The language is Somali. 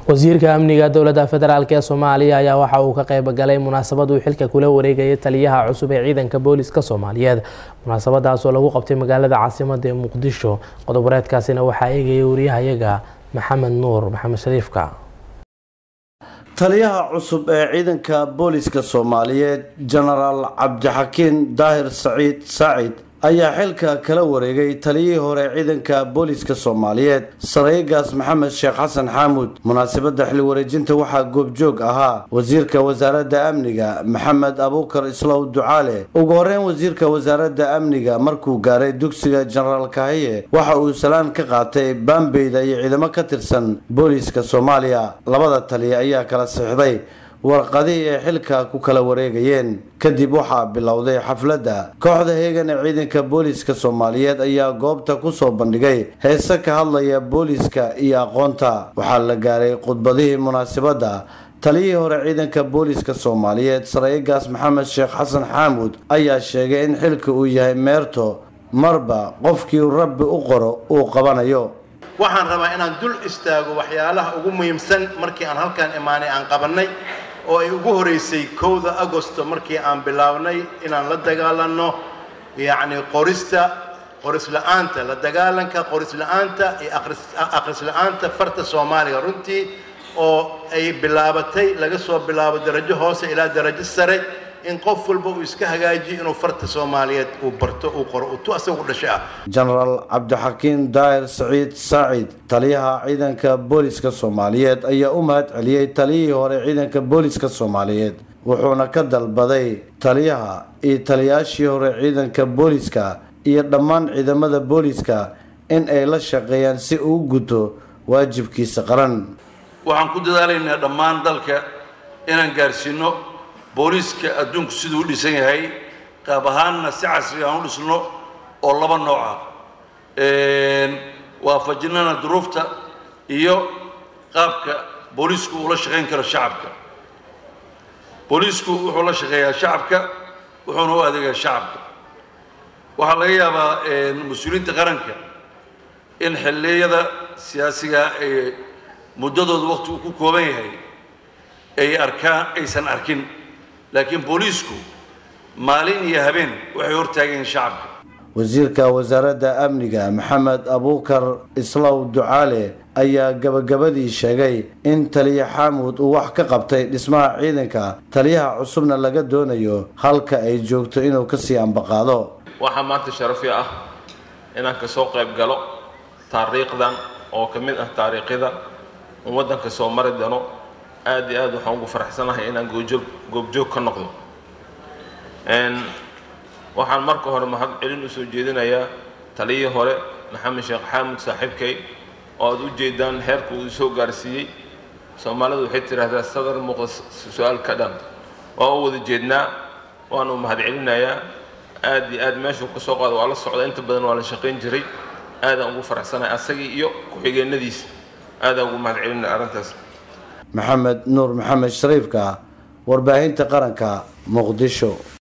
wasiirka amniga dowladda federaalk ee soomaaliya ayaa waxa uu ka qayb galay munaasabad uu xilka kula wareegayay taliyaha cusub ee ciidanka booliska soomaaliyeed munaasabadaas oo lagu qabtay magaalada caasimada ee muqdisho qodob wareedkaasina waxaa eegayay wariyahayaga maxamed nuur maxamed shariifka taliyaha cusub ee ciidanka booliska soomaaliyeed jenaraal cabdixakiin daahir saciid saacid ayaa xilka kala wareegay taliyihii hore ciidanka booliska soomaaliyeed saraygaas maxamed sheekh xasan xaamuud munaasabadda xil wareejinta waxaa goobjoog ahaa wasiirka wasaaradda amniga maxamed abuukar islow ducaale ugu horeyn wasiirka wasaaradda amniga markuu gaaray dugsiga jenaraal kahiye waxa uu salaan ka qaatay baambeyda iyo ciidamo ka tirsan booliska soomaaliya labada taliya ayaa kala sixday warqadihii ay xilka ku kala wareegayeen kadib waxaa bilowday xafladda kooxda heegan ee ciidanka booliska soomaaliyeed ayaa goobta kusoo bandhigay heese ka hadlaya booliska iyo aqoonta waxaa la gaaray khudbadihii munaasabadda taliyihii hore ciidanka booliska soomaaliyeed saraygaas maxamed sheekh xasan xaamuud ayaa sheegay in xilka uu yahay meerto marba qofkii rabbi u qoro uu qabanayo waxaan rabaa inaan dul istaago waxyaalaha ugu muhiimsan markii aan halkaan imaanay aan qabannay oo ay ugu horeysay kowda agosto markii aan bilownay inaan la dagaalanno yacni qorista qorisla'aanta la dagaalanka qorisla'aanta iyo akhrisla'aanta farta soomaaliga runtii oo ay bilaabatay laga soo bilaabo darajo hoose ilaa darajo sare in qof walba uu iska hagaajiyo inuu farta soomaaliyeed uu barto uu qoro uu tu asaga u dhashay ah jenaraal cabdixakiin daahir saciid saacid taliyaha ciidanka booliska soomaaliyeed ayaa u mahad celiyey taliyihii hore ciidanka booliska soomaaliyeed wuxuuna ka dalbaday taliyaha iyo taliyaashii hore ciidanka booliska iyo dhammaan ciidamada booliska in ay la shaqeeyaan si uu guto waajibkiisa qaran waxaan ku dadaalaynaa dhammaan dalka inaan gaarsiino booliiska adduunku siduu u dhisan yahay qaab ahaanna si casri aan u dhisno oo laba nooc ah waafajinana duruufta iyo qaabka booliisku uu la shaqayn karo shacabka booliisku wuxuu la shaqeeyaa shacabka wuxuuna u adeegaa shacabka waxaa laga yaabaa mas-uuliyiinta qaranka in xilliyada siyaasiga ee muddadooda waqti uu ku kooban yahay ay arkaan aysan arkin laakiin booliisku maalin iyo habeen waxay hortaageen shacabka wasiirka wasaaradda amniga maxamed abuukar islow ducaale ayaa gabagabadii sheegay in taliya xaamuud uu wax ka qabtay dhismaha ciidanka taliyaha cusubna laga doonayo halka ay joogto inuu kasii ambaqaado waxaa maanta sharafi ah inaan kasoo qayb galo taariikhdan oo ka mid ah taariikhida un waddanka soo mari doono aad iyo aad waxaan ugu faraxsanahay inaan goojoog goobjoog ka noqdo waxaan marka hore mahad celin usoo jeedinayaa taliyii hore maxamed sheekh xaamud saaxiibkay oo aad u jeedaan heerka uu soo gaarsiiyey soomaalidu waxay tidhaahdaa sadar muuqda su-aal ka dhan waa u wada jeednaa waanu mahad celinayaa aad iyo aad meeshuu ka soo qaado waa la socda inta badan waa la shaqayn jiray aadaan ugu faraxsanahay asagii iyo ku-xigeenadiisa aadaan ugu mahad celinaya arrintaas maxamed nuur maxamed shariifka warbaahinta qaranka muqdisho